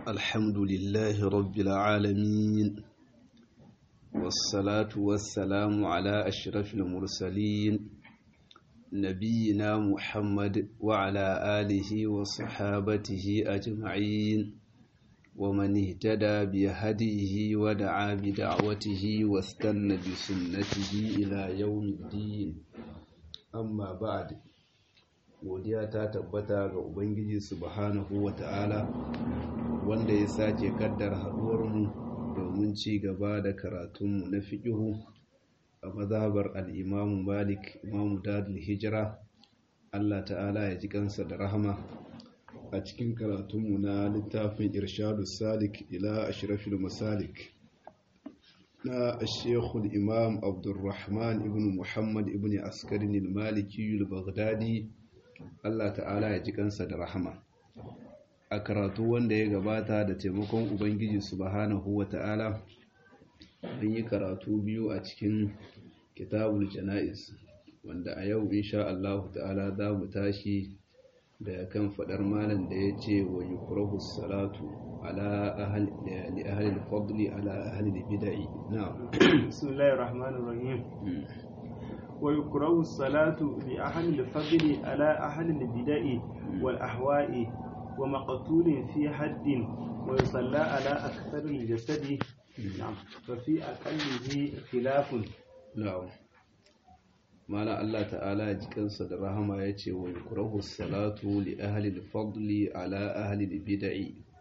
الحمد لله رب العالمين والصلاة والسلام على أشرف المرسلين نبينا محمد وعلى آله وصحابته أجمعين ومن اهتدى بهديه ودعا بدعوته واستنى بسنته إلى يوم الدين أما بعد godiya ta tabbata ga ubangiji subhanahu wata'ala wanda ya sake kaddar haduwarmu domin ci gaba da karatunmu na fiƙihu a mazhabar al'imamu malik imamu dadul hijira allah ta'ala ya ji kansa da rahama a cikin karatunmu na littafin irshadu salik ila ashirafil masalik na shekul imam abdulrahman ibn muhammad ibn askarin maliki al-baghdadi Allah ta'ala ya ji kansa da rahama a karatu wanda ya gabata da taimakon ubangiji subhanahu wa ta'ala an yi karatu biyu a cikin kitabul jana'iz wanda a yau insha Allah ta'ala za mu tashi da kan fadar malam da ya ce wa yukrahu salatu ala ahli li ahli al-fadli ala ahli al-bid'i na'am bismillahir rahmanir rahim ويكره الصلاة لأهل الفضل على أهل البدع والأهواء ومقتول في حد ويصلى على أكثر الجسد نعم ففي أقله خلاف نعم مالا الله تعالى جكنس الرحمة يتي ويكره الصلاة لأهل الفضل على أهل البدع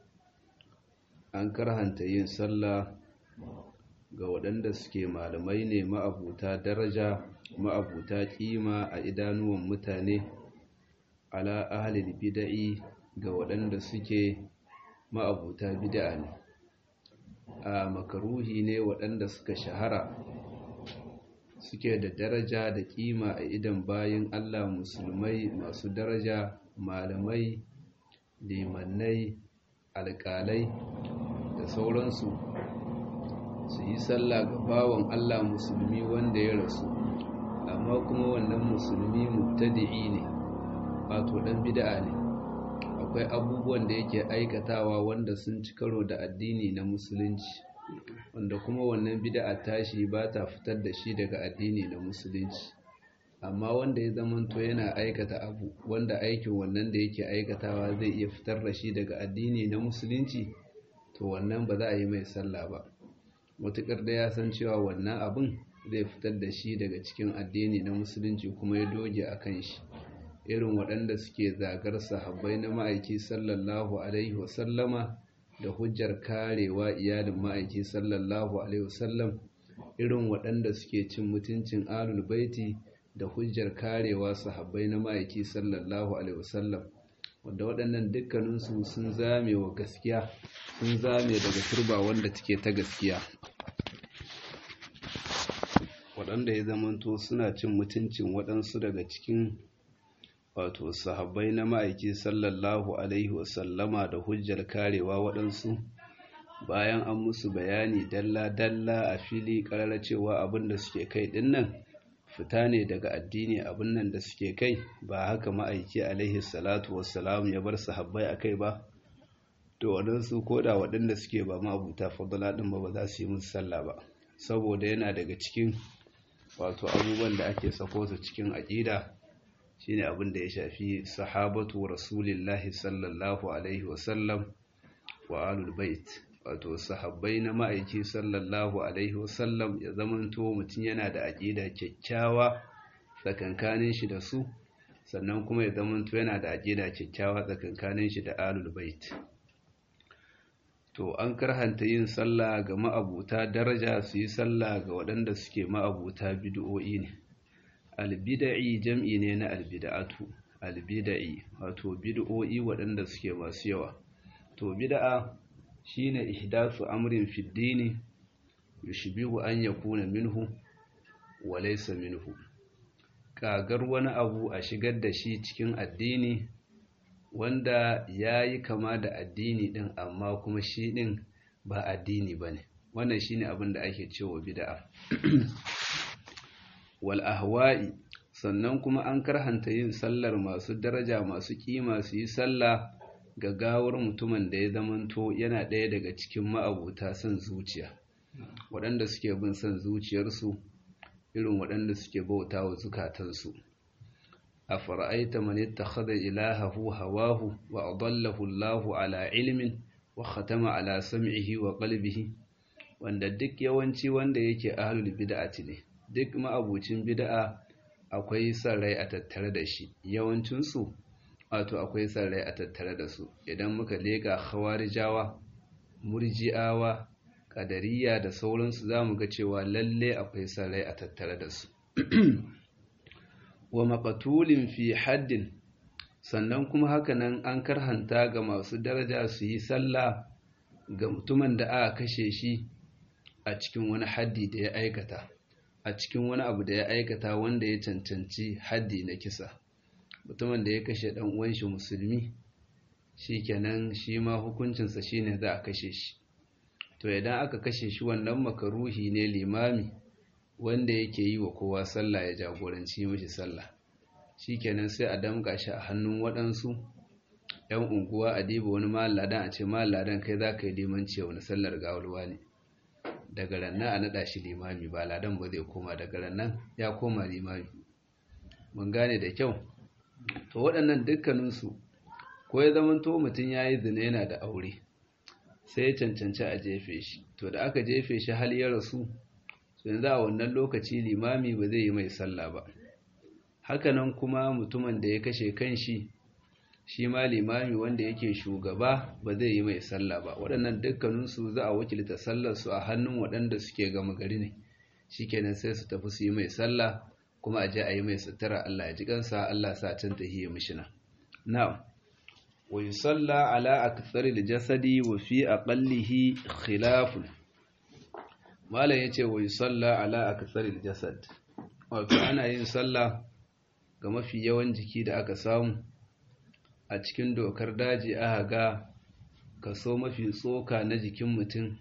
أنكر هنتين صلى ga waɗanda suke malamai ne ma'abuta daraja ma'abuta kima a idanuwan mutane ala ahalil bida'i ga waɗanda suke ma'abuta bida'a ne a makaruhi ne waɗanda suka shahara suke da daraja da kima a idan bayan Allah musulmai masu daraja malamai limannai alƙalai da sauransu su yi sallah ga bawan Allah musulmi wanda ya rasu amma kuma wannan musulmi mubtadi'i ne wato dan bid'a ne akwai abubuwan da yake aikatawa wanda sun ci karo da addini na musulunci wanda kuma wannan bid'a tashi ba ta fitar da shi daga addini na musulunci amma wanda ya zamanto yana aikata abu wanda aikin wannan da yake aikatawa zai iya fitar da shi daga addini na musulunci to wannan ba za a yi mai sallah ba matuƙar da ya san cewa wannan abin zai fitar da shi daga cikin addini na musulunci kuma ya doge a kan shi irin waɗanda suke zagar sahabbai na ma'aiki sallallahu alaihi wasallama da hujjar karewa iyalin ma'aiki sallallahu alaihi wasallam irin waɗanda suke cin mutuncin alul baiti da hujjar karewa sahabbai na ma'aiki sallallahu alaihi wasallam wanda waɗannan dukkaninsu sun zame wa gaskiya sun zame daga turba wanda take ta gaskiya waɗanda ya zamanto suna cin mutuncin waɗansu daga cikin wato sahabbai na ma'aiki sallallahu alaihi wasallama da hujjar karewa waɗansu bayan an musu bayani dalla-dalla a fili ƙarar cewa abin da suke kai ɗinnan fita ne daga addini abin nan da suke kai ba haka ma'aiki alaihi salatu wassalam ya bar sahabbai a kai ba to waɗansu ko da waɗanda suke ba ma'abuta fadala ɗin ba ba za su yi musu sallah ba saboda yana daga cikin wato abubuwan da ake sako su cikin aƙida shine abin da ya shafi sahabatu rasulillahi sallallahu alaihi wasallam wa alul bait wato sahabbai na ma'aiki sallallahu alaihi wasallam ya zamanto mutum yana da aƙida kyakkyawa tsakankanin shi da su sannan kuma ya zamanto yana da aƙida kyakkyawa tsakankanin shi da alul bait to an karhanta yin sallah ga ma'abuta daraja su yi sallah ga waɗanda suke ma'abuta bid'o'i ne albida'i jam'i ne na albida'atu albida'i wato bid'o'i waɗanda suke masu yawa to bid'a shine ihdathu amrin fi dini yushbihu an yakuna minhu wa laysa minhu kagar wani abu a shigar da shi cikin addini wanda ya yi kama da addini ɗin amma kuma shi ɗin ba addini ba ne wannan shi ne abin da ake cewa bida'a wal ahwa'i sannan kuma an karhanta yin sallar masu daraja masu kima su yi sallah gagawar mutumin da ya zamanto yana ɗaya daga cikin ma'abuta son zuciya waɗanda suke bin son zuciyarsu irin waɗanda suke bauta wa zukatansu a fara'aita man ittakhadha ilahahu hawahu wa adallahu Allahu ala ilmin wa khatama ala sam'ihi wa qalbihi wanda duk yawanci wanda yake ahlul bid'ati ne duk ma'abucin bid'a akwai son rai a tattare da shi yawancin su wato akwai son rai a tattare da su idan muka leka khawarijawa murji'awa kadariya da sauransu zamu ga cewa lalle akwai son rai a tattare da su wa maqtulin fi haddin sannan kuma hakanan an karhanta ga masu daraja su yi sallah ga mutumin da aka kashe shi a cikin wani haddi da ya aikata a cikin wani abu da ya aikata wanda ya cancanci haddi na kisa mutumin da ya kashe dan uwan shi musulmi shikenan shi ma hukuncinsa shine za a kashe shi to idan aka kashe shi wannan makaruhi ne limami wanda yake yi wa kowa sallah ya jagoranci mishi sallah shikenan sai a damƙa shi a hannun waɗansu ‘yan unguwa a diba wani malladan a ce malladan kai za ka yi limanci wani sallar gawalwa ne daga rannan a naɗa shi limami ba ladan ba zai koma daga rannan ya koma limami mun gane da kyau to waɗannan dukkaninsu ko ya zama to mutum ya yi zina yana da aure sai ya cancanci a jefe shi to da aka jefe shi hal ya rasu yanzu a wannan lokaci limami ba zai yi mai sallah ba hakanan kuma mutumin da ya kashe kanshi shi ma limami wanda yake shugaba ba zai yi mai sallah ba waɗannan dukkaninsu za a wakilta sallarsu a hannun waɗanda suke gama gari ne shikenan sai su tafi su yi mai sallah kuma a je a yi mai sutura Allah ya ji kansa Allah sa can tahiyya mishina na'am wa yusalla ala aktsari jasadi wa fi aqallihi khilafun malam yace wa yusalla ala aktsari jasad wato ana yin sallah ga mafi yawan jiki da aka samu a cikin dokar daji aka ga kaso mafi tsoka na jikin mutum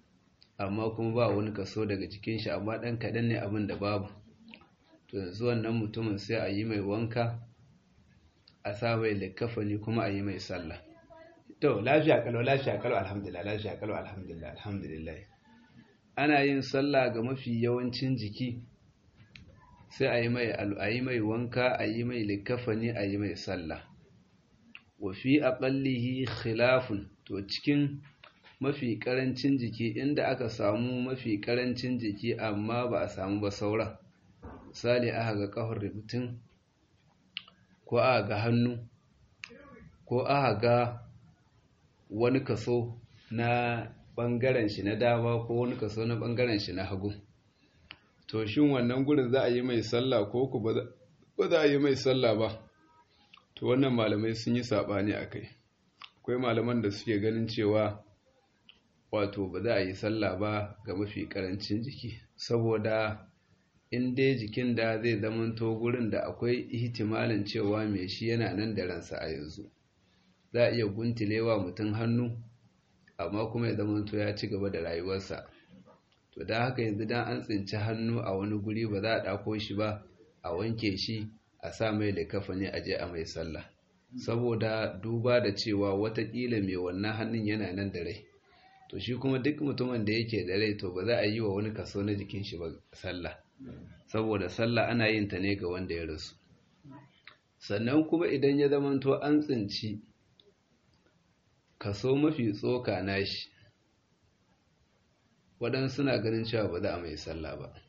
amma kuma ba wani kaso daga jikin shi amma ɗan kaɗan ne abin da babu to yanzu wannan mutumin sai a yi mai wanka a sa mai likafani kuma a yi mai sallah to lafiya kalau lafiya kalau alhamdulillah lafiya kalau alhamdulillah alhamdulillah ana yin sallah ga mafi yawancin jiki sai a yi mai a yi mai wanka a yi mai likafani a yi mai sallah wa fi aqallihi khilafun to cikin mafi karancin jiki inda aka samu mafi karancin jiki amma ba a samu ba saura misali aka ga kafar rubutun ko aka ga hannu ko aka ga wani kaso na bangaren shi na dama ko wani kaso na bangaren shi na hagu to shin wannan gurin za a yi mai sallah ko ku ba za a yi mai sallah ba to wannan malamai sun yi saɓani a kai akwai malaman da suke ganin cewa wato ba za a yi sallah ba ga mafi ƙarancin jiki saboda in dai jikin da zai zamanto gurin da akwai ihtimalin cewa mai shi yana nan da ransa a yanzu za a iya guntilewa mutum hannu amma kuma ya zamanto ya ci gaba da rayuwarsa to da haka yanzu dan an tsinci hannu a wani guri ba za a ɗako shi ba a wanke shi a sa mai likafani a je a mai sallah saboda duba da cewa watakila mai wannan hannun yana nan da rai to shi kuma duk mutumin da yake da rai to ba za a yi wa wani kaso na jikin shi ba sallah saboda sallah ana yin ta ne ga wanda ya rasu sannan kuma idan ya zamanto an tsinci kaso mafi tsoka nashi waɗansu suna ganin cewa ba za a mai sallah ba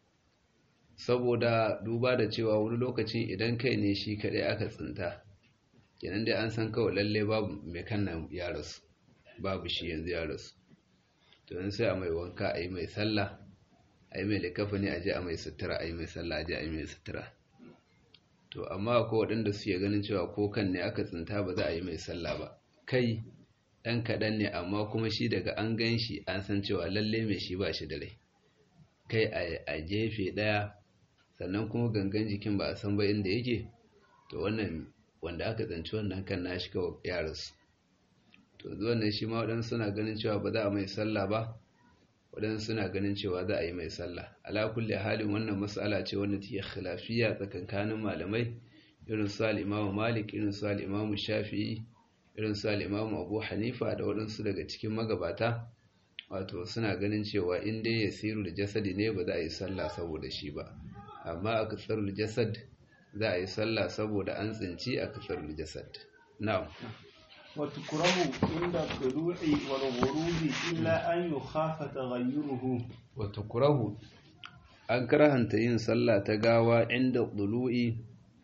saboda duba da cewa wani lokaci idan kai ne shi kaɗai aka tsinta kenan dai an san kawai lalle babu mai kannan ya rasu babu shi yanzu ya rasu to yanzu sai a mai wanka a yi mai sallah a yi mai likafa ne a je a mai sutura a yi mai sallah a je a yi mai sutura to amma ko waɗanda suke ganin cewa ko kan ne aka tsinta ba za a yi mai sallah ba kai ɗan kaɗan ne amma kuma shi daga an gan shi an san cewa lalle mai shi ba shi da rai kai a gefe ɗaya sannan kuma gangan jikin ba a san ba inda yake to wannan wanda aka tsanci wannan kan nashi kawai ya rasu to wannan shi ma waɗansu suna ganin cewa ba za a mai sallah ba waɗansu suna ganin cewa za a yi mai sallah ala kulli halin wannan mas'ala ce wanda take khilafiya tsakankanin malamai irin su al-Imam Malik irin su al-Imam Shafi'i irin su al'imamu abu hanifa da waɗansu daga cikin magabata wato suna ganin cewa in dai ya siru da jasadi ne ba za a yi sallah saboda shi ba amma a kasar jasad za a yi sallah saboda an tsinci a kasar jasad na'am وتكره عند الطلوع والغروب إلا أن يخاف تغيره وتكره an karhanta yin sallah ta gawa inda ɗulu'i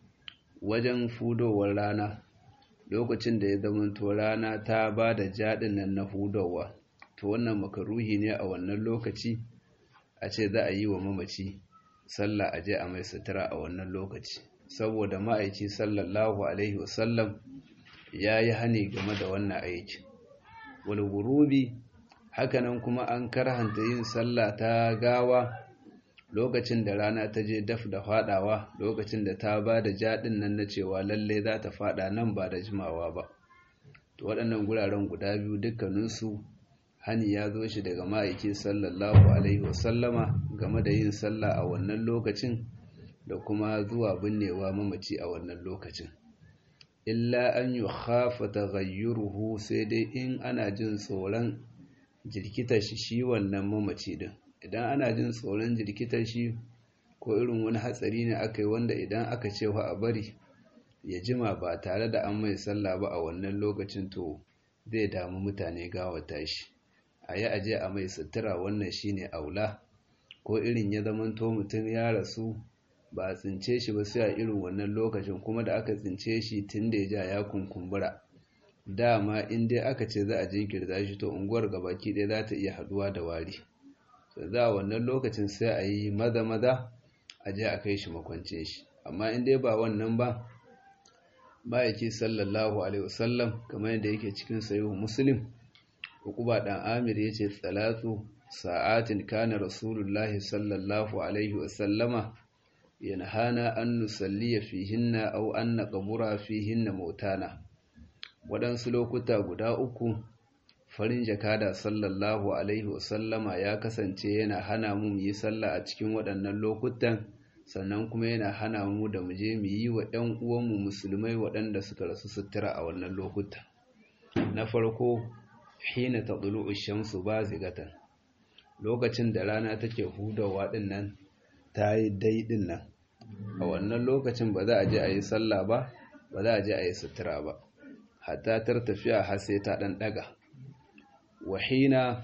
wajen fudowar rana lokacin da ya zamanto rana ta ba da jaɗin nan na hudowa to wannan makaruhi ne a wannan lokaci a ce za a yi wa mamaci sallah a je a mai sutura a wannan lokaci saboda ma'aiki sallallahu alaihi wasallam ya yi hani game da wannan aiki wal gurubi hakanan kuma an karhanta yin sallah ta gawa lokacin da rana ta je daf da fadawa lokacin da ta ba da jaɗin nan na cewa lalle za ta fada nan ba da jimawa ba to waɗannan guraren guda biyu dukkaninsu hani ya zo shi daga ma'aiki sallallahu alaihi wasallama game da yin sallah a wannan lokacin da kuma zuwa binnewa mamaci a wannan lokacin illa an yi hafa taghayyuruhu sai dai in ana jin tsoron jirkitar shi shi wannan mamaci din idan ana jin tsoron jirkitar shi ko irin wani hatsari ne aka yi wanda idan aka ce wa a bari ya jima ba tare da an mai sallah ba a wannan lokacin to zai damu mutane gawata shi a yi aje a mai sutura wannan shine aula ko irin ya zamanto mutum ya rasu ba a tsince shi ba sai a irin wannan lokacin kuma da aka tsince shi tun da ya ja ya kunkumbura dama in dai aka ce za a jinkirta shi to unguwar gabaki ɗaya za ta iya haduwa da wari za a wannan lokacin sai a yi maza maza a je a kai shi makwance shi amma in dai ba wannan ba ma'aiki sallallahu alaihi wasallam kamar yadda yake cikin sayo muslim ukuba dan amir yace salatu sa'atin kana rasulullahi sallallahu alaihi wasallama yanhana an nusalliya fihinna aw an naqbura fihinna mautana waɗansu lokuta guda uku farin jakada sallallahu alaihi wasallama ya kasance yana hana mu yi sallah a cikin waɗannan lokutan sannan kuma yana hana mu da mu je mu yi wa ɗan uwanmu musulmai waɗanda suka rasu sutura a wannan lokuta na farko hina tadlu'u shamsu bazigatan lokacin da rana take hudawa din nan ta yi dai din nan a wannan lokacin ba za a je a yi sallah ba ba za a je a yi sutura ba hatta tar tafiya har sai ta dan daga wahina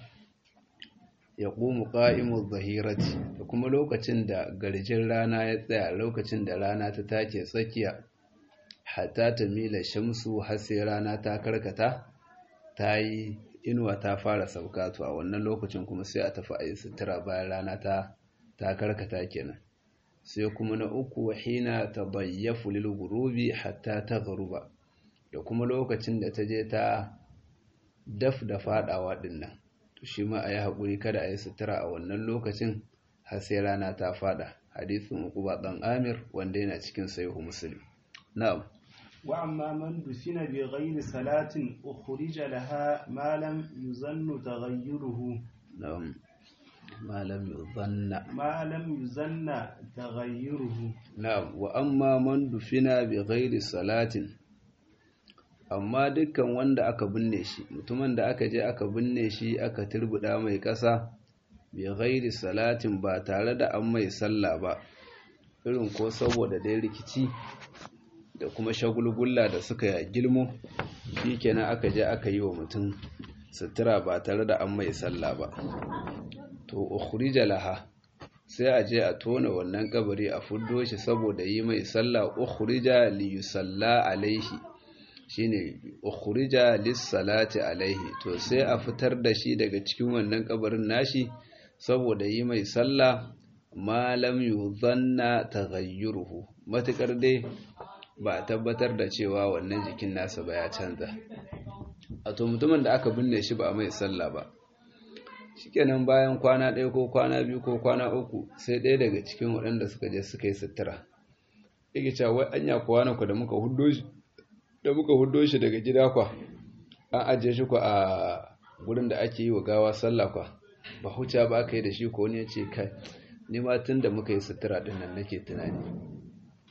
ya ƙumu ƙa'imu zahirati da kuma lokacin da garjin rana ya tsaya lokacin da rana ta take tsakiya hatta ta mila shamsu har sai rana ta karkata ta yi inuwa ta fara sauka to a wannan lokacin kuma sai a tafi a yi sutura bayan rana ta ta karkata kenan sai kuma na uku hina ta bayyafu lil gurubi hatta ta garuba da kuma lokacin da ta je ta daf da fadawa dinnan to shi ma a yi haƙuri kada a yi sutura a wannan lokacin har sai rana ta fada hadisin uquba dan amir wanda yana cikin sahihu muslim na'am وأما من دفن بغير صلاة أخرج لها ما لم يظن تغيره نعم ما لم يظن ما لم يظن تغيره نعم وأما من دفن بغير صلاة amma dukkan wanda aka binne shi mutumin da aka je aka binne shi aka turbuda mai ƙasa bi ghairi salatin ba tare da an mai sallah ba irin ko saboda dai rikici da kuma shagulgulla da suka gilmo shi kenan aka je aka yi wa mutum sutura ba tare da an mai sallah ba to ukhrija laha sai a je a tona wannan kabari a fuddo shi saboda yi mai sallah ukhrija li yusalla alaihi shine ukhrija lis salati alaihi to sai a fitar da shi daga cikin wannan kabarin nashi saboda yi mai sallah ma lam yuzanna taghayyuruhu matukar dai ba a tabbatar da cewa wannan jikin nasa ba ya canza a to mutumin da aka binne shi ba a mai sallah ba shikenan bayan kwana ɗaya ko kwana biyu ko kwana uku sai ɗaya daga cikin waɗanda suka je suka yi sutura yake cewa wai anya kwana ku da muka huddo shi da muka huddo shi daga gida kwa an ajiye shi ku a gurin da ake yi wa gawa sallah kwa ba huca ba aka yi da shi ko wani ya ce kai ni ma tun da muka yi sutura ɗin nan nake tunani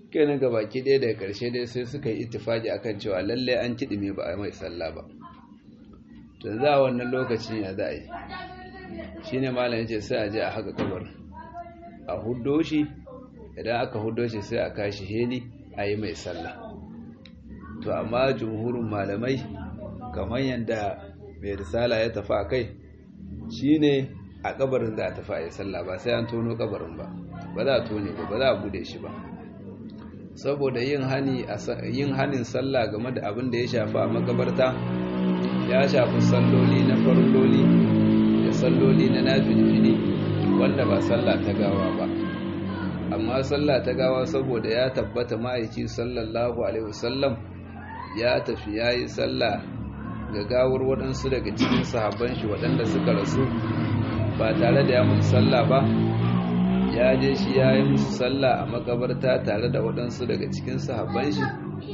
kenan ga baki ɗaya daga ƙarshe dai sai suka yi ittifaki akan cewa lallai an kiɗime ba a mai sallah ba to za a wannan lokacin ya za a yi shi ne malam ce sai a je a haka kabar a huddo shi idan aka huddo shi sai a kashi heli a yi mai sallah to amma jumhurin malamai kamar yadda mai risala ya tafi a kai shi ne a kabarin za a tafi a yi sallah ba sai an tono kabarin ba ba za a tone ba ba za a bude shi ba saboda yin hanin sallah game da abin da ya shafi a makabarta ya shafi salloli na farloli da salloli na nafilfili wanda ba sallah ta gawa ba amma sallah ta gawa saboda ya tabbata ma'aiki sallallahu alaihi wasallam ya tafi ya yi sallah ga gawar waɗansu daga cikin sahabban shi waɗanda suka rasu ba tare da ya musu sallah ba ya je shi ya yi musu sallah a makabarta tare da waɗansu daga cikin sahabban shi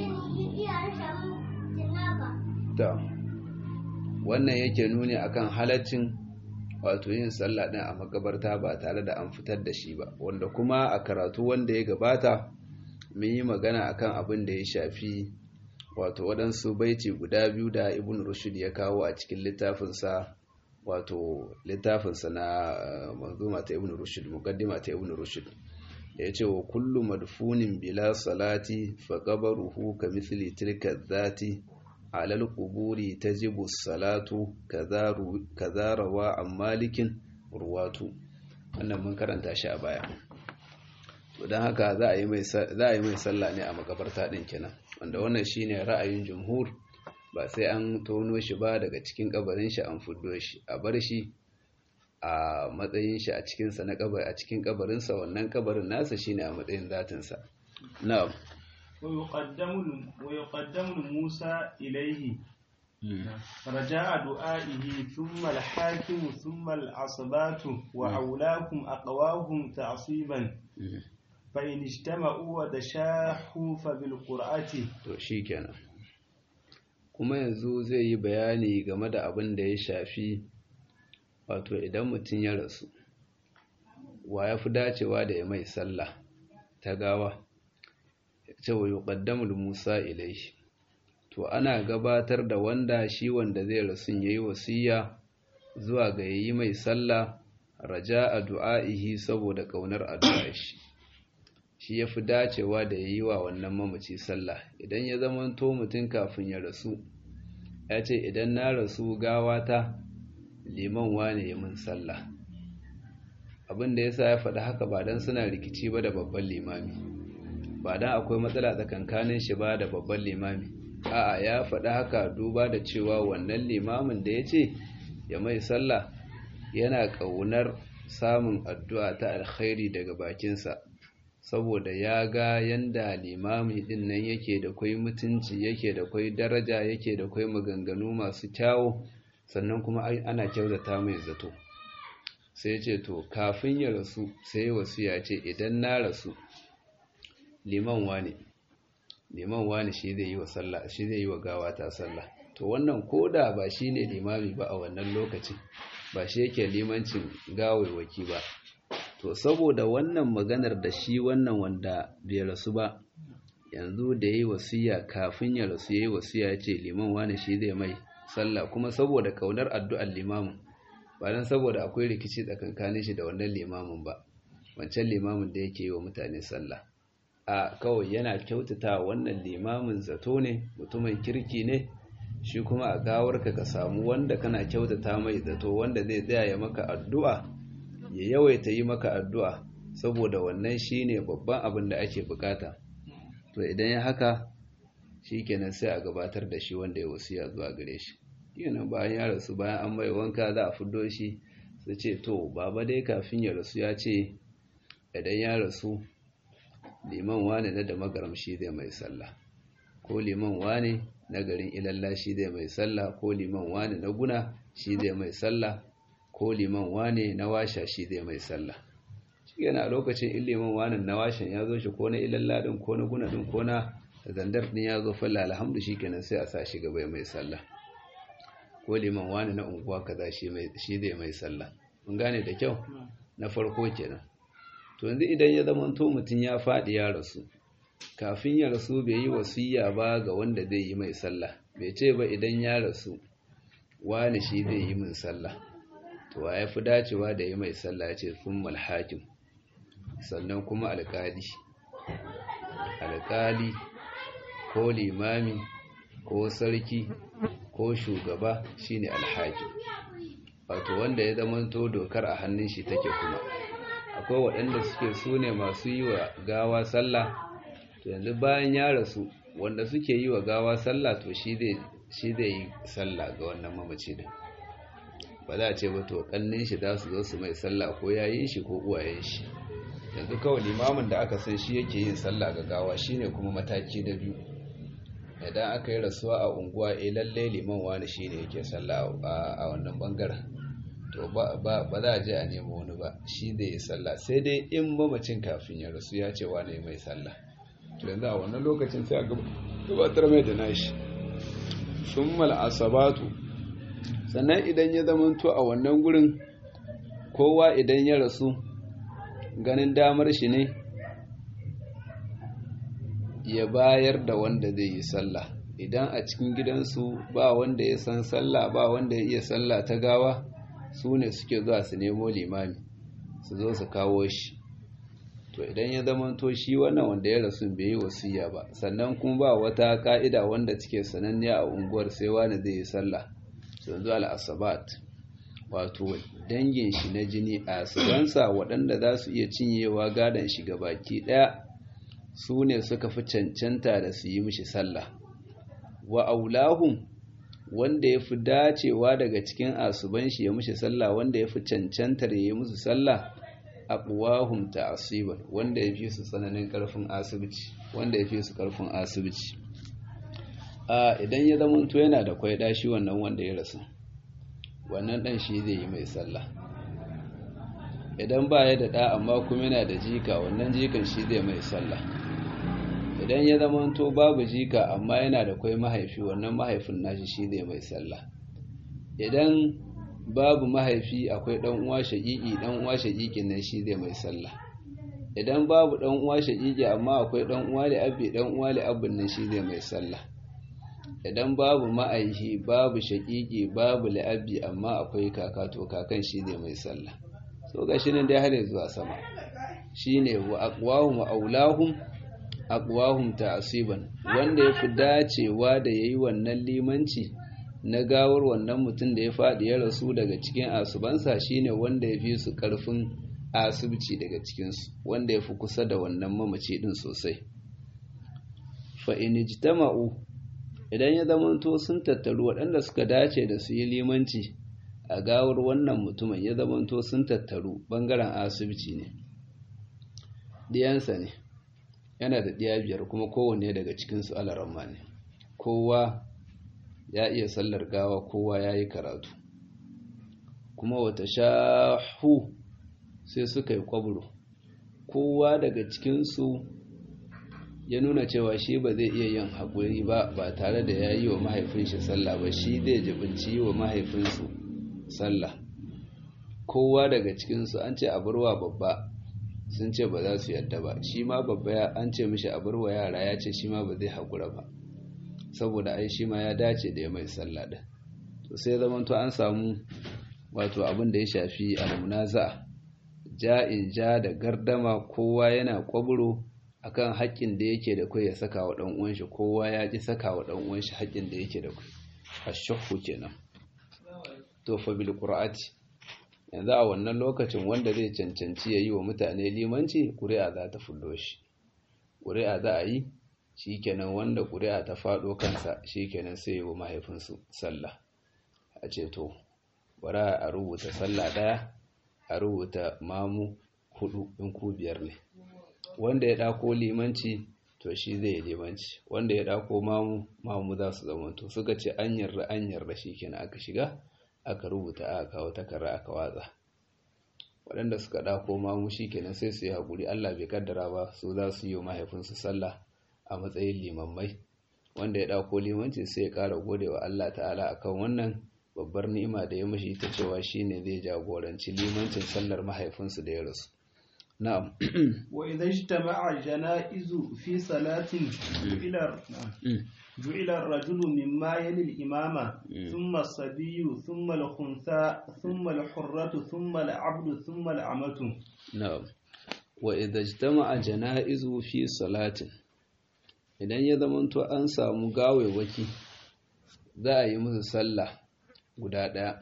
wannan yake nuni akan halaccin wato yin sallah din a makabarta ba tare da an fitar da shi ba wanda kuma a karatu wanda ya gabata mun yi magana akan abin da ya shafi wato waɗansu baiti guda biyu da ibn rushd ya kawo a cikin littafinsa wato littafinsa na manzuma ta ibn rushd muqaddima ta ibn rushd da ya ce wa kullu madfunin bila salati fa qabruhu ka mithli tilka dhati alal quburi tajibu salatu kaza rawa an malikin ruwatu wannan mun karanta shi a baya to don haka za a yi mai sallah ne a makabarta din kenan wanda wannan shine ra'ayin jumhur ba sai an tono shi ba daga cikin kabarin shi an fuddo shi a bar shi a matsayin shi a cikin sa na kabar a cikin kabarin sa wannan kabarin nasa shine a matsayin zatin sa na'am ويقدم ويقدم موسى إليه رجاء دعائه ثم الحاكم ثم العصبات وأولاكم أقواهم تعصيبا فإن اجتمعوا وتشاحوا فبالقرآة to shikenan kuma yanzu zai yi bayani game da abin da ya shafi wato idan mutum ya rasu wa ya fi dacewa da ya mai sallah ta gawa cewa yuqaddamul Musa ilaihi to ana gabatar da wanda shi wanda zai rasu yayi wasiya zuwa ga yayi mai sallah raja'a du'aihi saboda kaunar addu'ar shi shi yafi dacewa da yayi wa wannan mamaci sallah idan ya zamanto mutun kafin ya rasu ya ce idan na rasu gawata liman wane ya min sallah abin da yasa ya faɗi haka ba dan suna rikici ba da babban limami ba dan akwai matsala tsakankanin shi ba da babban limami a'a ya faɗi haka duba da cewa wannan limamin da ya ce ya mai sallah yana ƙaunar samun addu'a ta alkhairi daga bakinsa saboda ya ga yanda limami ɗin nan yake da kwai mutunci yake da kwai daraja yake da kwai maganganu masu kyawu sannan kuma ana kyautata mai zato sai ce to kafin ya rasu sai wasu ya ce idan na rasu liman wane liman wani shi zai yi wa sallah shi zai yi wa gawa ta sallah to wannan koda ba shine limami ba a wannan lokacin ba shi yake limancin gawaiwaki ba to saboda wannan maganar da shi wannan wanda bai rasu ba yanzu da yayi wasiya kafin ya rasu yayi wasiya ce liman wani shi zai mai sallah kuma saboda kaunar addu'ar limamin ba dan saboda akwai rikici tsakankanin shi da wannan limamin ba wancan limamin da yake yi wa mutane sallah a kawai yana kyautata wannan limamin zato ne mutumin kirki ne shi kuma a gawarka ka samu wanda kana kyautata mai zato wanda zai tsaya ya maka addu'a ya yawaita yi maka addu'a saboda wannan shine babban abin da ake bukata to idan ya haka shikenan sai a gabatar da shi wanda ya wasiya zuwa gare shi yana bayan ya rasu bayan an mai wanka za a fiddo shi su ce to baba dai kafin ya rasu ya ce idan ya rasu liman wane na da magaram shi zai mai sallah ko liman wane na garin ilalla shi zai mai sallah ko liman wane na guna shi zai mai sallah ko liman wane na washa shi zai mai sallah shi yana a lokacin in liman wane na washin ya zo shi ko na ilalla din ko na guna din ko na zandar din ya zo falla alhamdu shi kenan sai a sa shi gaba mai sallah ko liman wane na unguwa kaza shi zai mai sallah mun gane da kyau na farko kenan to yanzu idan ya zama to mutum ya faɗi ya rasu kafin ya rasu bai yi wasiya ba ga wanda zai yi mai sallah bai ce ba idan ya rasu wani shi zai yi min sallah to ya fi dacewa da yi mai sallah ce sun malhakim sannan kuma alkali alkali ko limami ko sarki ko shugaba shine alhakim wato wanda ya zamanto dokar a hannun shi take kuma akwai waɗanda suke su ne masu yi wa gawa sallah to yanzu bayan ya rasu wanda suke yi wa gawa sallah to shi zai yi sallah ga wannan mamaci din ba za a ce ba to kannin shi za su zo su mai sallah ko yayin shi ko uwayen shi yanzu kawai limamin da aka san shi yake yin sallah ga gawa shine kuma mataki na biyu idan aka yi rasuwa a unguwa eh lalle liman wani shine yake sallah a wannan bangaren to ba za a je a nemo wani ba shi zai yi sallah sai dai in mamacin kafin ya rasu ya ce wani mai sallah to yanzu a wannan lokacin sai a gabatar mai da nashi summal asabatu sannan idan ya zamanto a wannan gurin kowa idan ya rasu ganin damar shi ne ya bayar da wanda zai yi sallah idan a cikin gidansu ba wanda ya san sallah ba wanda ya iya sallah ta gawa su ne suke zuwa su nemo limami su zo su kawo shi to idan ya zamanto shi wannan wanda ya rasu bai yi wasiya ba sannan kuma ba wata ka'ida wanda take sananniya a unguwar sai wani zai yi sallah yanzu al'asabat wato dangin shi na jini a asibansa waɗanda za su iya cinyewa gadon shi baki ɗaya su ne suka fi cancanta da su yi mishi sallah wa aulahum wanda ya fi dacewa daga cikin asuban shi ya mishi sallah wanda ya fi cancantar ya yi musu sallah aqwahum ta'asiban wanda ya fi su tsananin karfin asibiti wanda ya fi su karfin asibiti a idan ya zama to yana da kwai dashi wannan wanda ya rasu wannan dan shi zai yi mai sallah idan ba ya da ɗa amma kuma yana da jika wannan jikan shi zai mai sallah idan ya zama to babu jika amma yana da kwai mahaifi wannan mahaifin nashi shi zai mai sallah idan babu mahaifi akwai ɗan uwa shaƙiƙi ɗan uwa shaƙiƙin nan shi zai mai sallah idan babu ɗan uwa shaƙiƙi amma akwai ɗan uwa da abbi ɗan uwa da abbin nan shi zai mai sallah idan babu ma'aihi babu shaƙiƙi babu la'abbi amma akwai kaka to kakan shi zai mai sallah so ga shi nan dai har zuwa sama shine wa aqwahum aulahum aqwahum ta'siban wanda yafi dacewa da yayi wannan limanci na gawar wannan mutum da ya faɗi ya rasu daga cikin asubansa shine wanda ya fi su ƙarfin asibci daga cikinsu wanda ya fi kusa da wannan mamaci ɗin sosai fa'inijtama'u idan ya zamanto sun tattaru waɗanda suka dace da su yi limanci a gawar wannan mutumin ya zamanto sun tattaru ɓangaren asibiti ne ɗiyansa ne yana da ɗiya biyar kuma kowanne daga cikinsu alaramma ne kowa ya iya sallar gawa kowa ya yi karatu kuma wata shahu sai suka yi kwaburo kowa daga cikinsu ya nuna cewa shi ba zai iya yin haƙuri ba ba tare da ya yi wa mahaifinshi sallah ba shi zai jibinci yi wa mahaifinsu sallah kowa daga cikinsu an ce abarwa babba sun ce ba za su yadda ba shi ma babba an ce mishi abarwa yara ya ce shi ma ba zai haƙura ba saboda ai shi ma ya dace da ya mai sallah din to sai zaman to an samu wato abin da ya shafi almunaza ja'in ja da gardama kowa yana kwaburo akan haƙƙin da yake da kai ya saka wa dan uwan shi kowa ya ji saka wa dan uwan shi haƙƙin da yake da kai ashhu kenan to fa bil qur'ati yanzu a wannan lokacin wanda zai cancanci yayi wa mutane limanci ƙuri'a za ta fullo shi ƙuri'a za a yi shi kenan wanda ƙuri'a ta faɗo kansa shi kenan sai wa mahaifinsu sallah a ce to bara a rubuta sallah ɗaya a rubuta mamu hudu in ku biyar ne wanda ya ɗako limanci to shi zai yi limanci wanda ya ɗako mamu mamu za su zama to suka ce an yarda an yarda shi kenan aka shiga aka rubuta aka kawo takarra aka watsa waɗanda suka ɗako mamu shi kenan sai su yi haƙuri allah bai kaddara ba su za su yi wa mahaifinsu sallah a matsayin limammai wanda ya ɗauko limanci sai ya ƙara gode wa Allah ta'ala akan wannan babbar ni'ima da ya mashi ta cewa shine zai jagoranci limancin sallar mahaifinsu da ya rasu na'am وإذا اجتمع الجنائز في صلاة جعل جعل الرجل مما يلي الإمامة ثم الصبي ثم الخنثى ثم الحرة ثم العبد ثم الأمة na'am wa idza ijtama'a janaizu fi salatin idan ya zamanto an samu gawewaki za a yi musu sallah guda ɗaya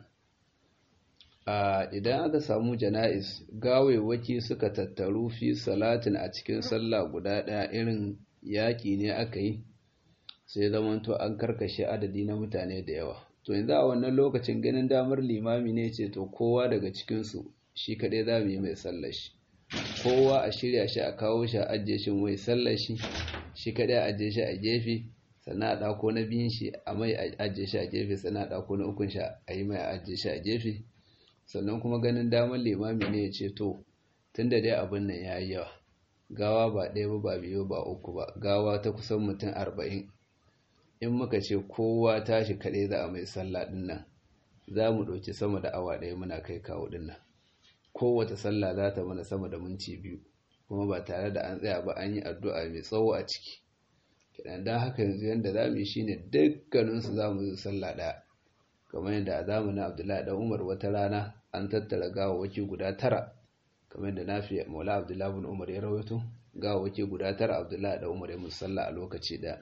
a idan aka samu jana'is gawewaki suka tattaru fi salatin a cikin sallah guda ɗaya irin yaƙi ne aka yi sai zamanto an karkashe adadi na mutane da yawa to yanzu a wannan lokacin ganin damar limami ne ce to kowa daga cikinsu shi kaɗai za mu yi mai sallar shi kowa a shirya shi a kawo shi a ajiye shi mai sallar shi shi kaɗai a ajiye shi a gefe sannan a ɗako na biyun shi a mai a ajiye shi a gefe sannan a ɗako na ukun shi a yi mai a ajiye shi a gefe sannan kuma ganin damar limami ne ya ce to tun da dai abin nan ya yi yawa gawa ba ɗaya ba ba biyu ba uku ba gawa ta kusan mutum arba'in in muka ce kowa tashi kaɗai za a mai sallah ɗin nan za mu ɗauki sama da awa ɗaya muna kai kawo ɗin nan kowace sallah za ta mana sama da minti biyu kuma ba tare da an tsaya ba an yi addu'a mai tsawo a ciki kidan don haka yanzu yadda za mu yi shi ne dukkaninsu za mu yi sallah ɗaya kamar yadda a zamanin abdullahi ɗan umar wata rana an tattara gawawaki guda tara kamar yadda na fi maula abdullahi bin umar ya rawaito gawawaki guda tara abdullahi ɗan umar ya musu sallah a lokaci ɗaya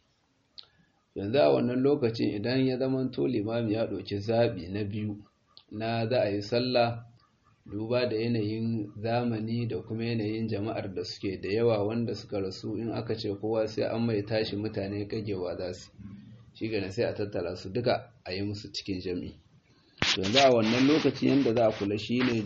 yanzu a wannan lokacin idan ya zama to limami ya ɗauki zaɓi na biyu na za a yi sallah duba da yanayin zamani da kuma yanayin jama'ar da suke da yawa wanda suka rasu in aka ce kowa sai an mai tashi mutane kagewa za su shi gane sai a tattara su duka a yi musu cikin jami yanzu a wannan lokacin yadda za a kula shi ne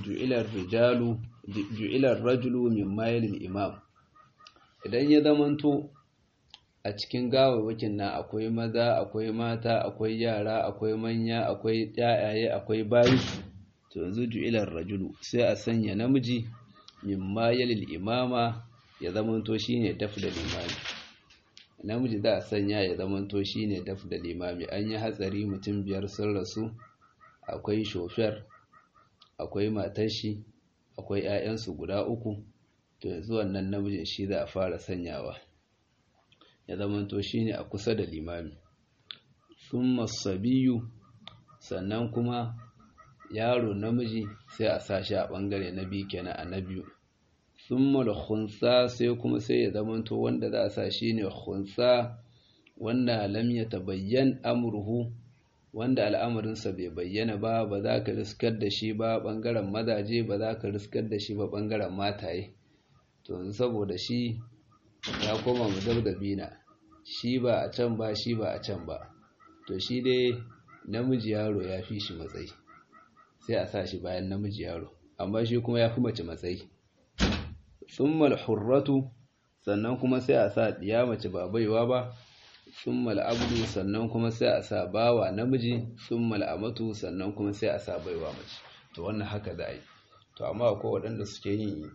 ju'ilar rajulu min mayilin imam idan ya zamanto a cikin gawawwakin nan akwai maza akwai mata akwai yara akwai manya akwai yayaye akwai bayi to yanzu ju'ilar rajulu sai a sanya namiji mimma yalil imama ya zamanto shine daf da limami namiji za a sanya ya zamanto shine daf da limami an yi hatsari mutum biyar sun rasu akwai shofar akwai matar shi akwai 'ya'yansu guda uku to yanzu wannan namijin shi za a fara sanyawa ya zamanto shine a kusa da limami thumma sabiyu sannan kuma yaro namiji sai a sa shi a bangare na biyu kenan a na biyu thumma al-khunsa sai kuma sai ya zamanto wanda za a sa shine khunsa wanda lam yatabayyan amruhu wanda al'amarinsa bai bayyana ba ba za ka riskar da shi ba bangaren mazaje ba za ka riskar da shi ba bangaren mataye to saboda shi ya koma mudabdabina shi ba a can ba shi ba a can ba to shi dai namiji yaro ya fi shi matsayi sai a sa shi bayan namiji yaro amma shi kuma ya fi mace matsayi summal hurratu sannan kuma sai a sa diya mace ba baiwa ba summal abdu sannan kuma sai a sa bawa namiji summal amatu sannan kuma sai a sa baiwa mace to wannan haka da yi to amma akwai waɗanda suke yin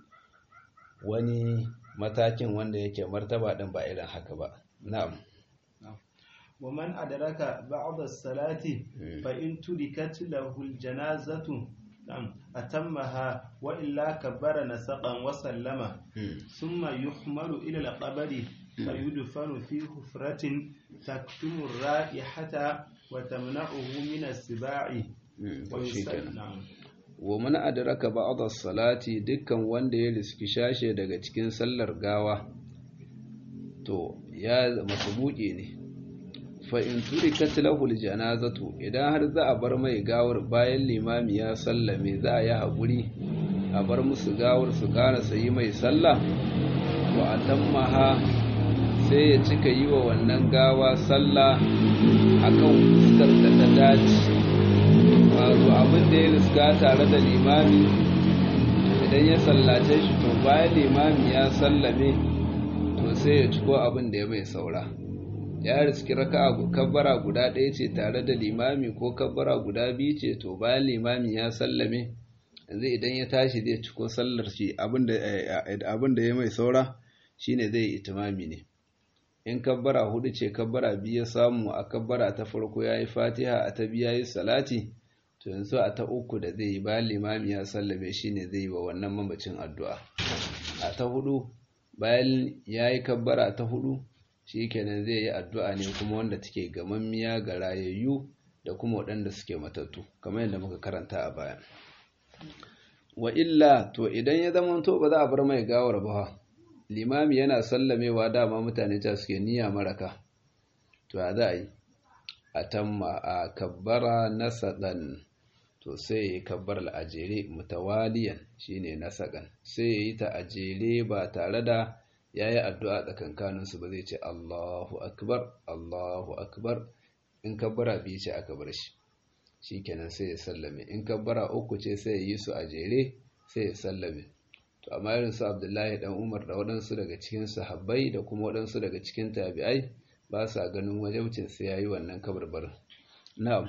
wani matakin wanda yake martaba din ba irin haka ba na'am ومن أدرك بعض الصلاة فإن تركت له الجنازة نعم أتمها وإلا كبر نسقا وسلم ثم يحمل إلى القبر فيدفن في حفرة تكتم الرائحة وتمنعه من السباع ويسلم نعم wa mana adraka ba'd as-salati dukkan wanda ya riski shashe daga cikin sallar gawa to ya masbuki ne fa in turikat lahu al-janazatu idan har za a bar mai gawar bayan limami ya sallame za a yi hakuri a bar musu gawar su kana sayi mai sallah wa atammaha sai ya cika yi wa wannan gawa sallah akan fuskar da ta dace wato abin da ya riska tare da limami idan ya sallace shi to bayan limami ya sallame to sai ya ciko abin da ya mai saura ya riski raka kabbara guda ɗaya ce tare da limami ko kabbara guda biyu ce to bayan limami ya sallame yanzu idan ya tashi zai ciko sallar shi abin da ya mai saura shine zai itimami ne in kabbara hudu ce kabbara biyu ya samu a kabbara ta farko ya yi fatiha a ta biya yi salati to yanzu a ta uku da zai yi bayan limami ya sallame shi ne zai yi wa wannan mamacin addu'a a ta hudu bayan ya yi kabbara ta hudu shi kenan zai yi addu'a ne kuma wanda take gamammiya ga rayayyu da kuma waɗanda suke matattu kamar yadda muka karanta a baya wa illa to idan ya zama to ba za a bar mai gawar ba limami yana sallamewa dama mutane ta suke niyya maraka to ya za a yi a tamma a kabbara nasaɗan to sai ya yi kabbar al'ajere mutawaliyan shine nasaƙan sai ya yi ta ajere ba tare da ya yi addu'a tsakankaninsu ba zai ce Allahu akbar Allahu akbar in kabbara biyu ce aka bar shi shi kenan sai ya sallame in kabbara uku ce sai ya yi su a jere sai ya sallame to amma irin su abdullahi dan umar da waɗansu daga cikin sahabbai da kuma waɗansu daga cikin tabi'ai ba sa ganin wajabcin sai ya yi wannan kabarbarin na'am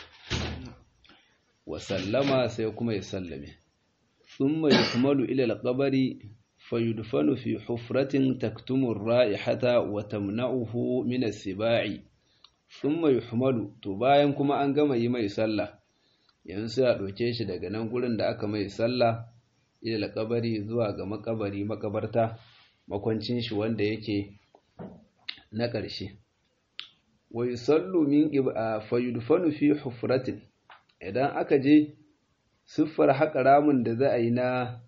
wa sallama sai kuma ya sallame thumma yukmalu ila al-qabri fayudfanu fi hufratin taktumu ar-ra'ihata wa tamna'uhu min as-siba'i thumma yuhmalu to bayan kuma an gama yi mai sallah yanzu sai a ɗauke shi daga nan gurin da aka mai sallah ila kabari zuwa ga makabari makabarta makwancin shi wanda yake na ƙarshe wa yusallu min qib'a fa yudfanu fi hufratin idan aka je siffar haƙa ramin da za a yi na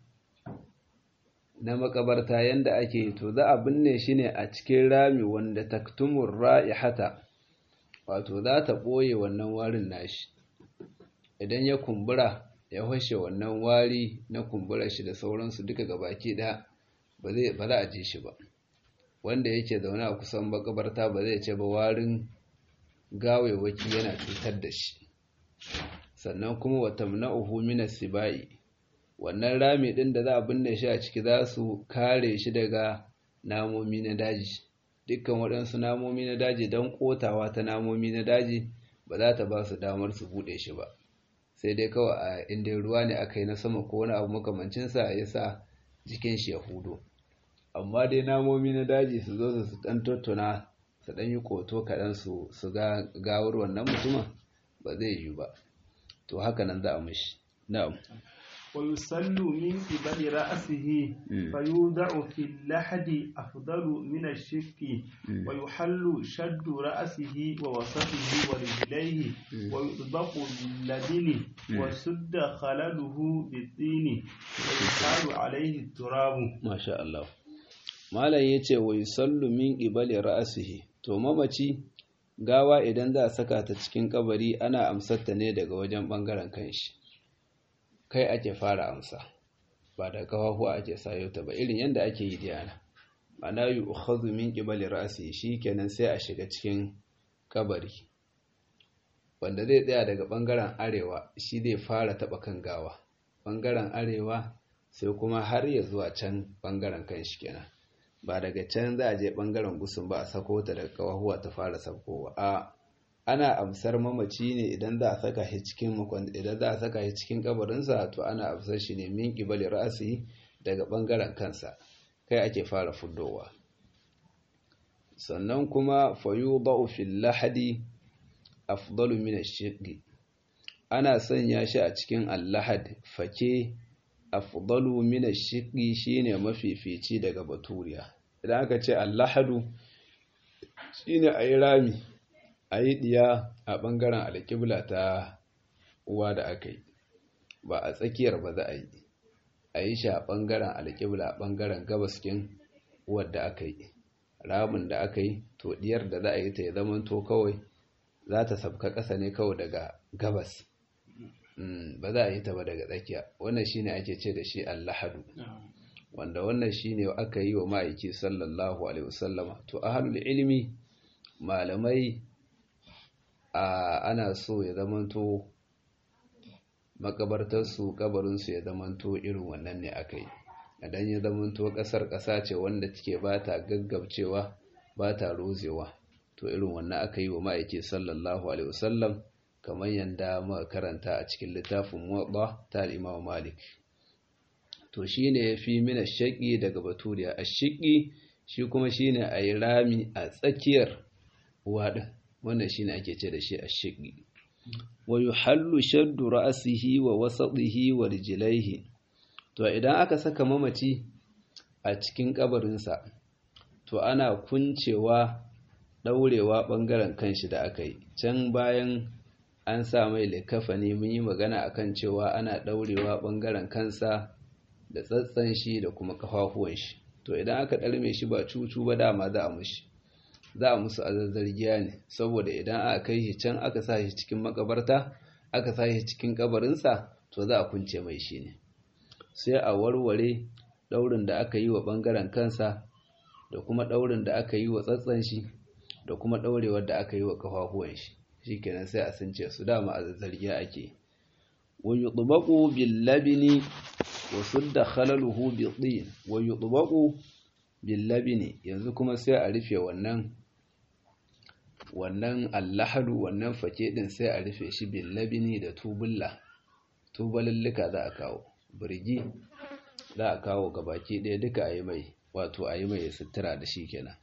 na makabarta yanda ake to za a binne shi ne a cikin rami wanda taktumur ra'ihata wato za ta ɓoye wannan warin nashi idan ya kumbura ya fashe wannan wari na kumbura shi da sauransu duka gabaki ɗaya ba za a ji shi ba wanda yake zaune a kusan makabarta ba zai ce ba warin gawewaki yana cutar da shi sannan kuma wata na'uhu mina sibai wannan rami ɗin da za a binne shi a ciki za su kare shi daga namomi na daji dukkan waɗansu namomi na daji don ƙotawa ta namomi na daji ba za ta ba su damar su buɗe shi ba sai dai kawai a inda ruwa ne aka yi na sama ko wani abu makamancinsa ya sa jikin shi ya hudo amma dai namomi na daji su zo su ɗan tattuna su ɗan yi ƙoto kaɗan su su ga gawar wannan mutumin ba zai yi ba to haka nan za a mishi na'am ويسل من قبل رأسه فيوضع في اللحد أفضل من الشق ويحل شد رأسه ووسطه ورجليه ويطبق باللبن وسد خلله بالطين ويحال عليه التراب ما شاء الله malam ya ce wa yusallu min qibali ra'sihi to mamaci gawa idan za a saka ta cikin kabari ana amsarta ne daga wajen bangaren kanshi kai ake fara amsa ba da kafafuwa ake sayo ta ba irin yadda ake yi diyana mana yi ukhadhu min qibali ra'si shikenan sai a shiga cikin kabari wanda zai tsaya daga bangaren arewa shi zai fara taba kan gawa bangaren arewa sai kuma har ya zuwa can bangaren kan shi kenan ba daga can za a je bangaren gusun ba a sako ta daga kafafuwa ta fara sakowa a ana amsar mamaci ne idan za a saka shi cikin idan za a saka shi cikin kabarinsa to ana amsar shi ne min qibali ra'si daga bangaren kansa kai ake fara fuddowa sannan kuma fayudau fil lahadi afdalu min ash-shiqqi ana sanya shi a cikin al-lahad fake afdalu min ash-shiqqi shine mafifici daga baturiya idan aka ce al-lahadu shine ayi rami a yi ɗiya a ɓangaren alƙibla ta uwa da aka yi ba a tsakiyar ba za a yi a yi shi a ɓangaren alƙibla a ɓangaren gabaskin uwar da aka yi ramin da aka yi to ɗiyar da za a yi ta ya zama to kawai za ta sabka ƙasa ne kawai daga gabas ba za a yi ta ba daga tsakiya wannan shine ake ce da shi allahadu wanda wannan shine aka yi wa ma'aiki sallallahu alaihi wasallama to ahlul ilmi malamai a ana so ya zamanto makabartarsu kabarinsu ya zamanto irin wannan ne aka yi idan ya zamanto ƙasar ƙasa ce wanda take ba ta gaggabcewa ba ta rozewa to irin wannan aka yi wa ma'aiki sallallahu alaihi wasallam kamar yadda muka karanta a cikin littafin muwaɗa ta imam malik to shine ya fi mina shaƙi daga baturiya a shiƙi shi kuma shine a yi rami a tsakiyar uwa ɗin wannan shi ne ake ce da shi a shiƙi wa yuhallu shaddu ra'sihi wa wasatihi wa rijlaihi to idan aka saka mamaci a cikin kabarinsa to ana kuncewa daurewa bangaren kanshi da aka yi can bayan an sa mai likafani mun yi magana akan cewa ana daurewa bangaren kansa da tsatsan shi da kuma kafafuwan shi to idan aka ɗarme shi ba cucu ba dama za a mushi za a musu azazzargiya ne saboda idan aka kai shi can aka sa shi cikin makabarta aka sa shi cikin kabarinsa to za a kunce mai shi ne sai a warware ɗaurin da aka yi wa ɓangaren kansa da kuma ɗaurin da aka yi wa tsatsan shi da kuma ɗaurewar da aka yi wa kafafuwan shi shikenan sai a sunce su dama azazzargiya ake wa yutbaqu bil labini wasu da khalaluhu biɗin wa yutbaqu bil labini yanzu kuma sai a rufe wannan wannan allahadu wannan fake din sai a rufe shi bil labini da tubulla tubalallika za a kawo birgi za a kawo gabaki ɗaya duka ayi mai wato ayi mai sutura da shi kenan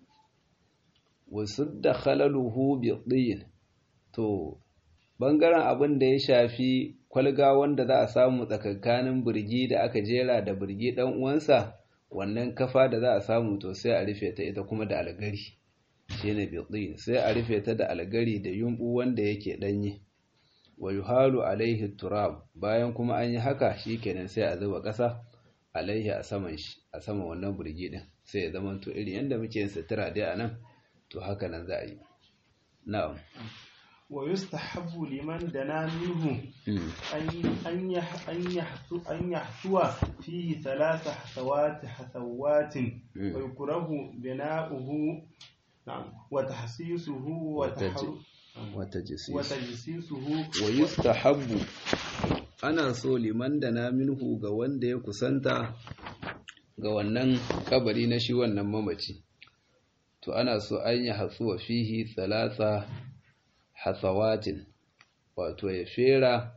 wasu da khalaluhu biɗin to bangaren abin da ya shafi kwalga wanda za a samu tsakankanin birgi da aka jera da birgi dan uwansa wannan kafa da za a samu to sai a rufe ta ita kuma da algari shine bitin sai a rufe ta da algari da yumbu wanda yake danye wa yuhalu alaihi turab bayan kuma an yi haka shikenan sai a zuba ƙasa alaihi a saman shi a saman wannan birgi din sai ya zama to irin yanda muke yin sutura dai anan to haka nan za a yi na'am ويستحب لمن دنا منه أن أن أن يحثو أن يحثو فيه ثلاث حثوات حثوات ويكره بناؤه نعم وتحسيسه وتجسيسه ويستحب ana so liman da na minhu ga wanda ya kusanta ga wannan kabari na shi wannan mamaci to ana so an yi hatsuwa fihi thalatha hasawatin wato ya fera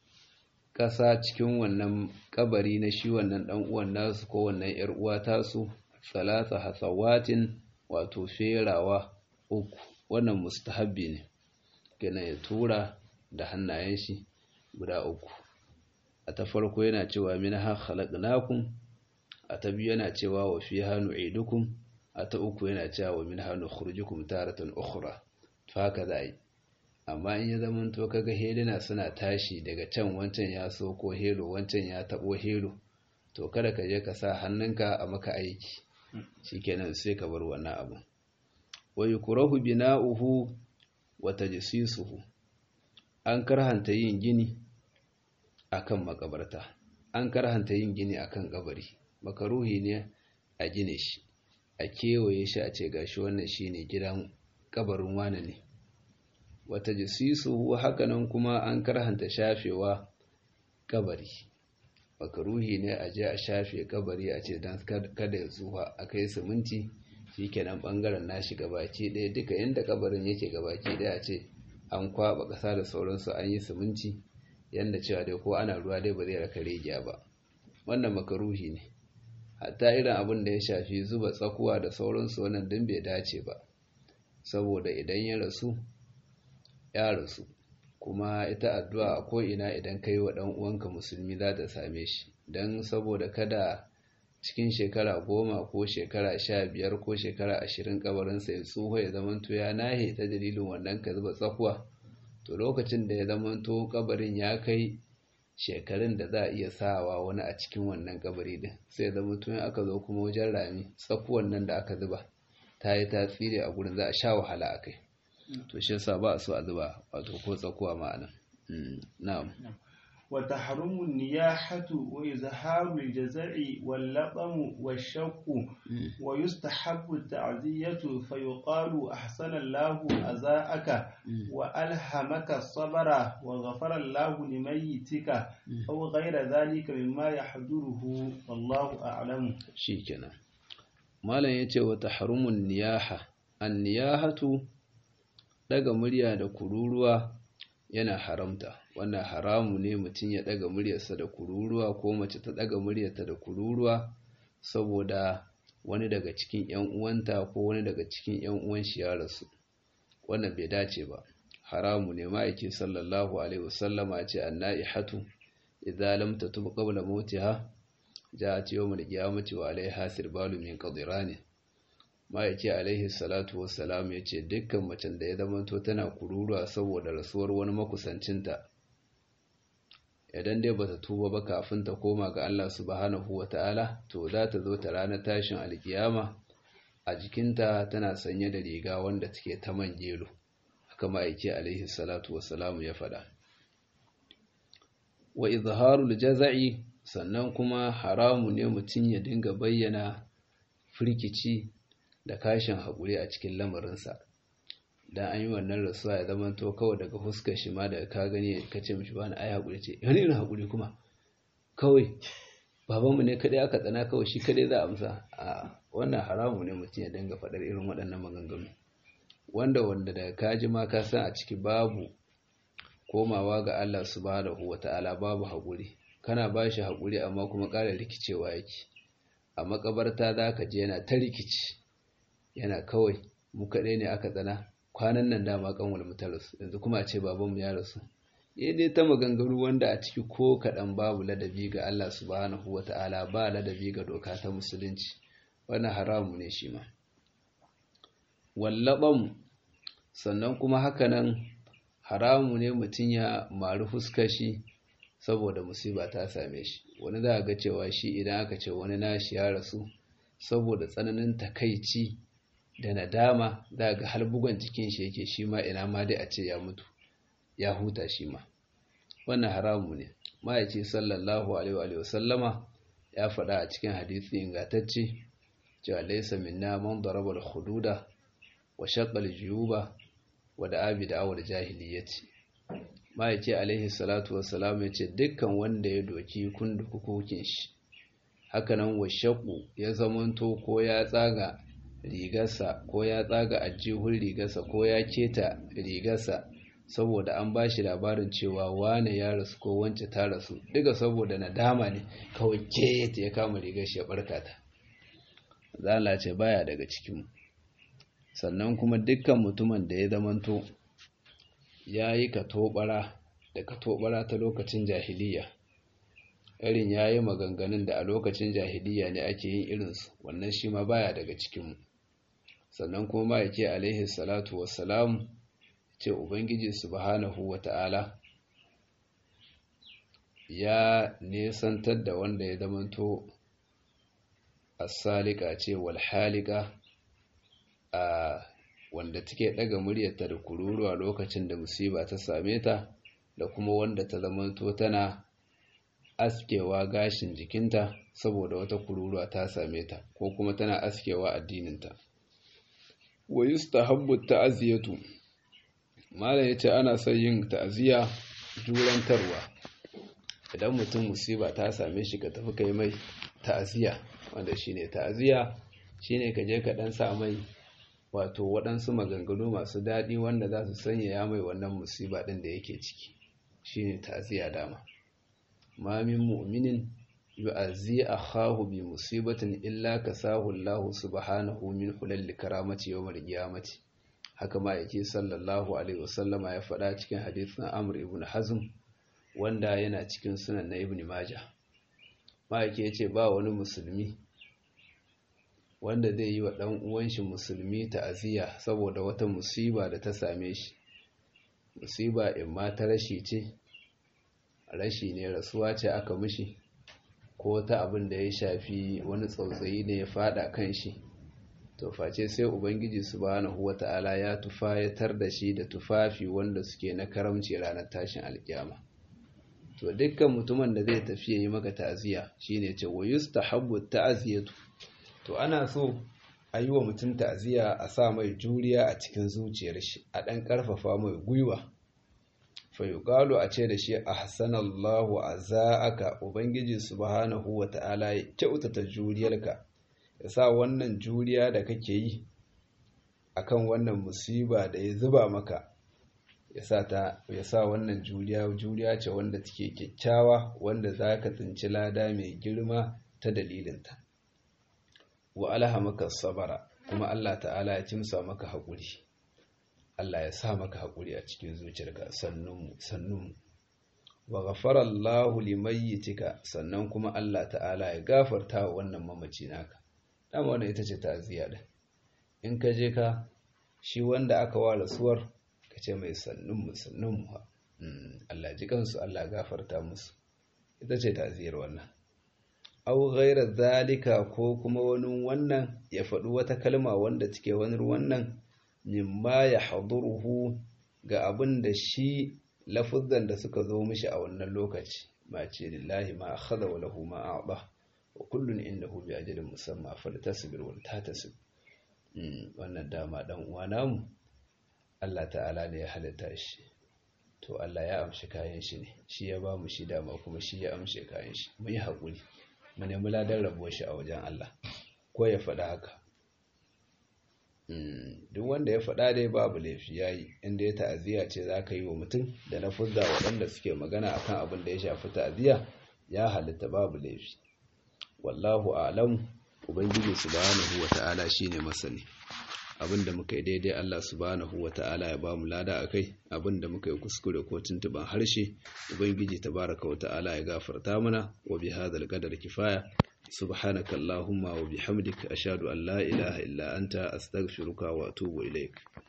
ƙasa cikin wannan kabari na shi wannan ɗan uwan nasu ko wannan ‘yar uwa tasu salasa hasawatin wato ferawa uku wannan mustahabbi ne gina ya tura da hannayen shi guda uku a ta farko yana cewa min ha khalaqnakum a ta biyu yana cewa wa fiha nu'idukum a ta uku yana cewa wa min ha nukhrijukum taratan ukhra to haka za a yi amma in ya zama to kaga helina suna tashi daga can wancan ya so ko helo wancan ya tabo helo to kada ka je ka sa hannunka a maka aiki shikenan sai ka bar wannan abu wa yukrahu bina'uhu wa tajsisuhu an karhanta yin gini akan makabarta an karhanta yin gini akan kabari makaruhi ne a gine shi a kewaye shi a ce gashi wannan shine gidan kabarin wane ne wata jisisu hakanan kuma an karhanta shafewa kabari makaruhi ne a je a shafe kabari a ce don kada ya zuwa a kai siminti shi kenan bangaren nashi gabaki ɗaya duka inda kabarin yake gabaki ɗaya a ce an kwaba ƙasa da sauransu an yi siminti yadda cewa dai ko ana ruwa dai ba zai raka regiya ba wannan makaruhi ne hatta irin abin da ya shafi zuba tsakuwa da sauransu wannan din bai dace ba saboda idan ya rasu ya rasu kuma ita addu'a a ko'ina idan ka yi wa uwanka musulmi za ta same shi don saboda kada cikin shekara goma ko shekara sha biyar ko shekara ashirin kabarinsa ya tsoho ya zamanto ya nahe ta dalilin wannan ka zuba tsakuwa to lokacin da ya zamanto kabarin ya kai shekarun da za a iya sawa wani a cikin wannan kabari din sai ya zamanto in aka zo kuma wajen rami tsakuwan nan da aka zuba ta yi tasiri a gurin za a sha wahala a kai to shi yasa ba so a zuba wato ko tsakuwa ma'ana na'am wa tahrumu niyahatu wa izharu al-jaza'i wal laqam wa shaqqu wa yustahabbu ta'ziyatu fa yuqalu ahsana Allahu azaaka wa alhamaka sabra wa ghafara Allahu limayyitika aw ghayra dhalika mimma yahduruhu wallahu a'lam shikenan malam yace wa tahrumu niyaha an-niyahatu daga murya da kururuwa yana haramta wannan haramu ne mutum ya daga muryarsa da kururuwa ko mace ta daga muryarta da kururuwa saboda wani daga cikin ƴan uwanta ko wani daga cikin ƴan uwan shi ya rasu wannan bai dace ba haramu ne ma'aiki sallallahu alaihi wasallama ce anna'ihatu idza lam tatub qabla mautiha ja'at yawm al-qiyamati wa alaiha sirbalu min qadirani ma'aiki alaihi salatu wassalam yace dukkan macen da ya zamanto tana kururuwa saboda rasuwar wani makusancinta idan dai bata tuba ba kafin ta koma ga Allah subhanahu wata'ala to za ta zo ta ranar tashin alkiyama a jikinta tana sanye da riga wanda take ta man gelo haka ma'aiki alaihi salatu wassalamu ya faɗa wa izharul jaza'i sannan kuma haramu ne mutum ya dinga bayyana firkici da kashin haƙuri a cikin lamarinsa dan an yi wannan rasuwa ya zama to kawai daga fuskar shi ma daga ka gani ka ce mishi bani ai haƙuri ce wani irin haƙuri kuma kawai babanmu ne kadai aka tsana kawai shi kadai za a amsa a wannan haramu ne mutum ya dinga faɗar irin waɗannan maganganu wanda wanda daga kaji ma ka san a ciki babu komawa ga Allah subhanahu wata'ala babu haƙuri kana ba shi haƙuri amma kuma ƙara rikicewa yake a makabarta za ka je yana ta rikici yana kawai mu kaɗai ne aka tsana kwanan nan dama kanwal mu ta rasu yanzu kuma a ce babanmu ya rasu ya dai ta maganganu wanda a ciki ko kaɗan babu ladabi ga Allah subhanahu wata'ala ba ladabi ga doka ta musulunci wannan haramu ne shi ma wallaɓan sannan kuma hakanan haramu ne mutum ya mari fuskar shi saboda musiba ta same shi wani za ga cewa shi idan aka ce wani nashi ya rasu saboda tsananin takaici da nadama za ga har bugon jikin shi yake shi ma ina ma dai a ce ya mutu ya huta shi ma wannan haramu ne ma'aici sallallahu alaihi wa sallama ya faɗa a cikin hadisi ingantacce cewa laysa minna man daraba al-hududa wa shaqqa al-juyuba wa da'a bi da'awar jahiliyyati ma'aici alaihi salatu wassalam ya ce dukkan wanda ya doki kundukukokin shi hakanan wa shaqqu ya zamanto ko ya tsaga rigarsa ko ya tsaga ajihun rigarsa ko ya keta rigarsa saboda an ba shi labarin cewa wane ya rasu ko wance ta rasu duka saboda nadama ne kawai keta ya kama rigar shi ya barka ta zala ce baya daga cikin sannan kuma dukkan mutumin da ya zamanto ya yi katobara da katobara ta lokacin jahiliya irin ya yi maganganun da a lokacin jahiliya ne ake yin irinsu wannan shi ma baya daga cikinmu sannan kuma ma yake alaihi salatu wassalam ce ubangiji subhanahu wata'ala ya nesantar da wanda ya zamanto asalika ce walhalika a wanda take daga muryarta da kururuwa lokacin da musiba ta same ta da kuma wanda ta zamanto tana askewa gashin jikinta saboda wata kururuwa ta same ta ko kuma tana askewa addininta wa yustahabbu ta'ziyatu malam yace ana son yin ta'ziya jurantarwa idan mutum musiba ta same shi ka tafi kai mai ta'ziya wanda shine ta'ziya shine ka je ka dan sa mai wato waɗansu maganganu masu daɗi wanda za su sanya ya mai wannan musiba ɗin da yake ciki shine ta'ziya dama ma min mu'minin yu'azzi akhahu bi musibatin illa kasahu Allah subhanahu min hulal karamati yawmal qiyamati haka ma yake sallallahu alaihi wasallama ya faɗa cikin hadisin Amr ibn Hazm wanda yana cikin sunan na Ibn Majah ma yake yace ba wani musulmi wanda zai yi wa ɗan uwan shi musulmi ta'aziyya saboda wata musiba da ta same shi musiba in ma ta rashi ce rashi ne rasuwa ce aka mishi ko ta abin da ya shafi wani tsautsayi ne ya fada kan shi to face sai ubangiji subhanahu wata'ala ya tufayatar da shi da tufafi wanda suke na karamci ranar tashin alkiyama to dukkan mutumin da zai tafi yi maka ta'aziya shine ce wa yustahabbu ta'ziyatu to ana so a yi wa mutum ta'aziya a sa mai juriya a cikin zuciyar shi a ɗan ƙarfafa mai gwiwa fayuƙalu a ce da shi a hassanallahu a za'aka ubangiji subhanahu wa ta'ala ya kyautata juriyarka ya sa wannan juriya da kake yi akan wannan musiba da ya zuba maka ya sa wannan juriya juriya ce wanda take kyakkyawa wanda za ka tsinci lada mai girma ta dalilinta wa alhamaka sabara kuma Allah ta'ala ya kimsa maka haƙuri Allah ya sa maka haƙuri a cikin zuciyarka sannunmu sannunmu wa ghafara Allahu limayyitika sannan kuma Allah ta'ala ya gafarta wa wannan mamaci naka dama wannan ita ce ta'aziyya din in ka je ka shi wanda aka wa rasuwar ka ce mai sannunmu sannunmu Allah ji kansu Allah gafarta musu ita ce ta'aziyyar wannan aw ghaira zalika ko kuma wani wannan ya faɗi wata kalma wanda take wani wannan mimma ya haduruhu ga abin da shi lafuzan da suka zo mishi a wannan lokaci ma ce lillahi ma akhadha wa lahu ma a'ta wa kullun indahu bi ajalin musamma faltasbir wal tatasib wannan dama dan uwa namu Allah ta'ala ne ya halitta shi to Allah ya amshi kayan shi ne shi ya ba mu shi dama kuma shi ya amshe kayan shi mu yi haƙuri mu nemi ladan rabuwar shi a wajen Allah ko ya faɗa haka duk wanda ya faɗa dai babu laifi yayi inda ya ta'aziyya ce za ka yi wa mutum da na fuzza waɗanda suke magana akan abin da ya shafi ta'aziyya ya halitta babu laifi wallahu a'lam ubangiji subhanahu wata'ala shine masani abinda muka yi daidai Allah subhanahu wata'ala ya bamu lada akai abinda muka yi kuskure ko tuntuban harshe ubangiji tabaraka wata'ala ya gafarta mana wa bi hadzal qadar kifaya subhanaka allahumma wa bihamdika ashhadu an la ilaha illa anta astaghfiruka wa atubu ilaik